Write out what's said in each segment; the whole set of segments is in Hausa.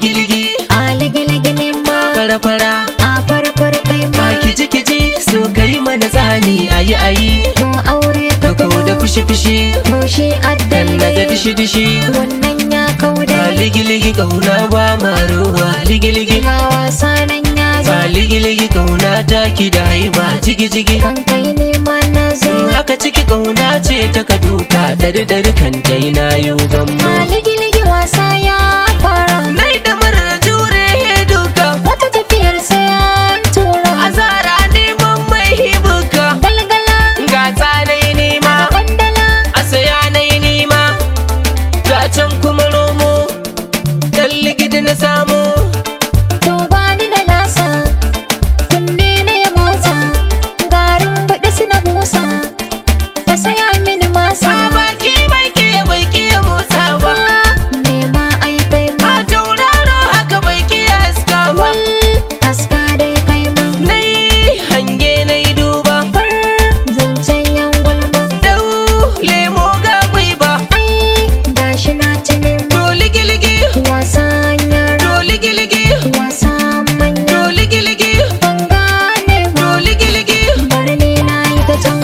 ligi-ligi a ligi-ligi ne ma fara-fara a farfar kai ma ma kiji-kiji so kai mana zani ayi ayi to aure ka kako da fushi-fushi to shi dan addalle daga dishi-dishi wannan ya kauda ba ligi-ligi kauna ba maruwa ligi-ligi ga wasa nan ya zo ba ligi-ligi kauna taki da haiba jigi-jigi kan kai ne ma na zo haka ciki kauna ce ta ka duka dari-dari kan dai na yi a gammo ligi-ligi wasa ya fara nai da marar jure duka wata tafiyar sai an tura azara neman mai hibuka galgala ga tsanai nema kwandala a saya na yi nema ga can kuma romo dan ligidi na samu to ba ni da lasa kunne na ya motsa garin baɗi suna busa ka saya mini masa a baki bai ke bai ke motsa ba nema ai kai ma a tauraro haka bai ke haska ba wal aska dai kai ma nai hange na yi duba far zancen yan gulma dau lemo ga bai ba ai gashi na ci nema to ligi-ligi wasan yara to ligi-ligi wasan manya to ligi-ligi ban gane ba to ligi-ligi bari ni na yi ta can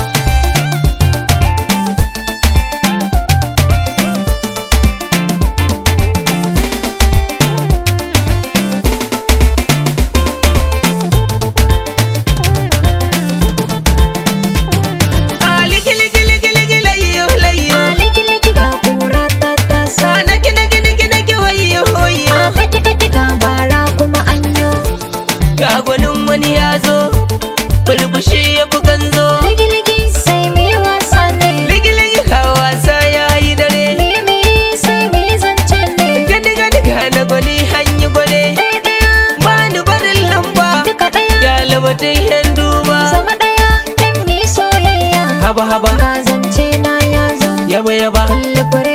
a ligi-ligi-ligi-ligi layyo layyo Liki-liki ga kura ta tasa a naki naki naki naki wayo wayo A kati-kati ga bara kuma anyo ga gwanin wani ya zo burbushi ya fi ganzo Liki-liki sai mu yi wasa ne ligi-ligi ka wasa ya yi dare Limi sai mu yi zance ne gani gani ga na gwani hanyi gwale Ɗaya-ɗaya ba ni barin lamba duka ɗaya ya labatai yan duba Zama ɗaya dan mu yi soyayya haba haba Ga zance na ya zo yaba yaba Kulle fure